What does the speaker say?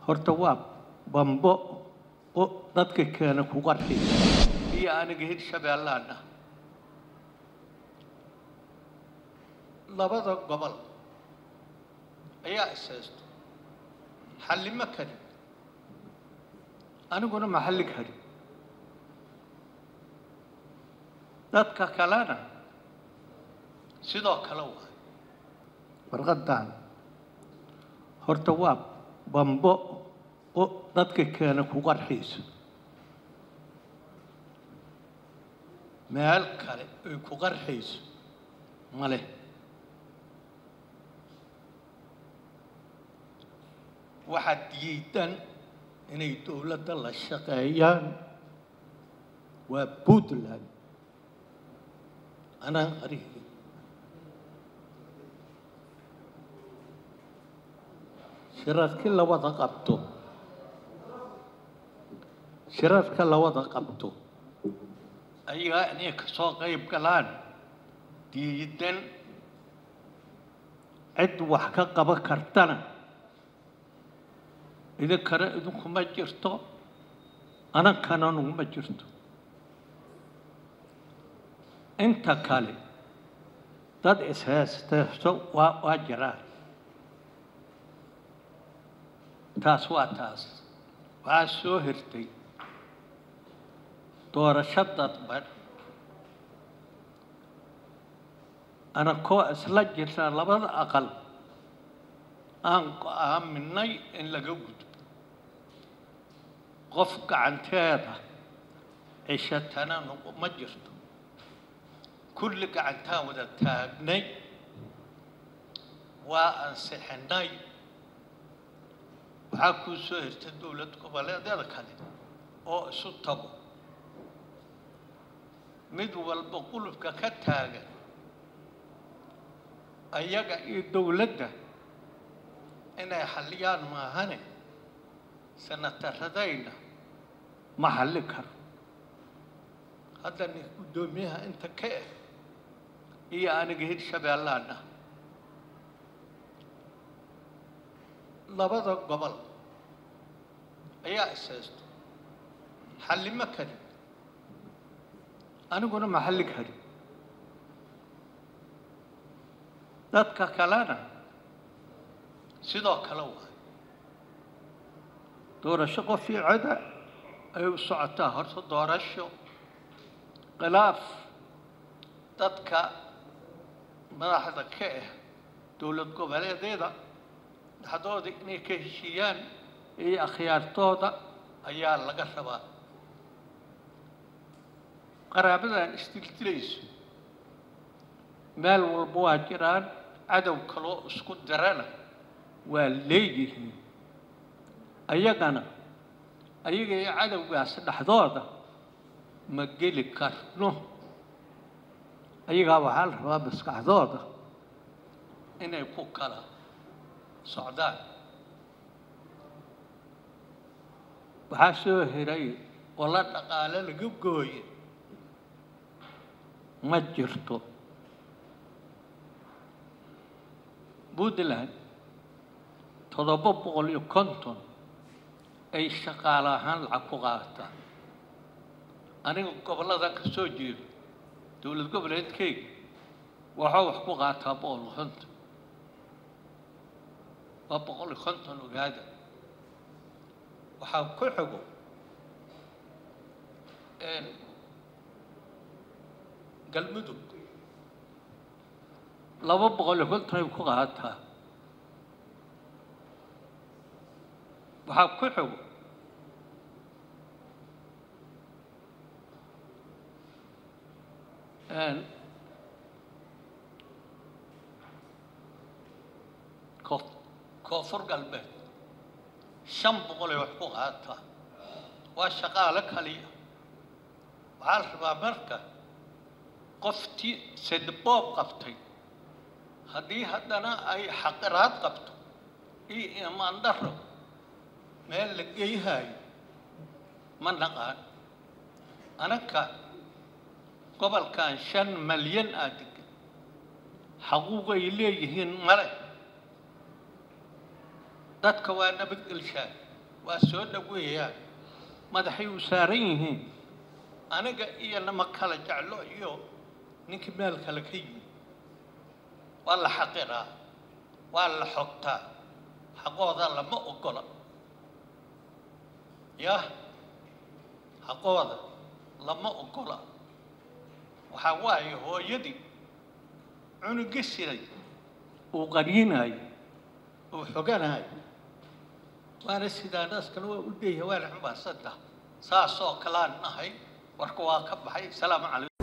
horta waa bambo oo dadka keena ku qarxiysa iyo aniga hirshabeellaan ah labada gobol ayaa ishaysto xallima karin aniguna ma xalli karin dadka kalena sidoo kale waay warqadan horta waa bambo oo dadka keena ku qarxiysa meel kale ay ku qarxayso male waxaad diidan inay dowladda la shaqeeyaan waa puntland anaan qarihii shirarkii la wada qabto shirarka la wada qabto ayagaa inay ka soo qayb galaan diidan cid wax ka qaban kartana idinkana idinkuma jirto anankana nuguma jirto inta kale dad ishaysteeso waa waa jiraan taas waa taas waxaa soo hirtay doorasho dadban anakoo isla jirta labada aqal aan go-aaminay in laga gudbo qof gacanteeda cishatana nuguma jirto kulli gacantaan wada taagnay waa ansixinay waxaa kuu soo hirtay dowlad goboleedyada kale oo isu tago mid walba qulubka ka taagan ayaga iyo dowladda inay xalliyaan maahane sanataradayna ma xalli karo hadda nin guddoomiyaha inta ka ah iyo aniga hirshabeellaan ah labada gobol ayaa ishaysto xallima karin aniguna ma xalli karin dadka kalena sidoo kale waay doorasho qof iyo coda ay u socotaa horta doorasho khilaaf dadka madaxda ka ah dowlad goboleedyada dhaxdooda inay ka heshiiyaan iyo akhyaartooda ayaa laga rabaa qaraabadan isdildilayso meel walba waa jiraan cadow kaloo isku darana waa leeyihiin ayagana ayaga iyo cadowgaas dhexdooda ma geli karno ayagaa waxaa la rabaa maskaxdooda inay ku kala socdaan waxaa soo hiray oo la dhaqaale laga gooye ma jirto puntland toddoba boqol iyo konton ay shaqaale ahaan lacag ku qaadataan aniga gobolladan ka soo jeedo dowlad goboleedkeyga waxaa wax ku qaataa boqol iyo konton waa boqol iyo konton ogaada waxaa ku xigo galmudug laba boqol iyo konton ay ku qaadataa waxaa ku xigo koo koonfur galbeed shan boqol ay wax ku qaadataa waa shaqaale kaliya waxaa la rabaa marka qoftii sedboob qabtay haddii haddana ay xaqiraad qabto iyo imaan daro meel la geyhayo ma naqaan anaka gobolkan shan malyan aa degan xaquuq ay leeyihiin male dadka waa nabadgelshaan waa soo dhaweeyaan madaxay u saaran yihiin aniga iyo nama kala jeclo iyo ninkii meel kale ka yimid waa la xaqiraa waa la xogtaa xaqooda lama ogola yah xaqooda lama ogola waxaa waaye hooyadii cunugi siday uu qaryinayo uu xoganayo waana sidaa naaskana waa u leeyahay waana xumbaasanta saasoo kalaan nahay warka waa ka baxay salaamu calaykum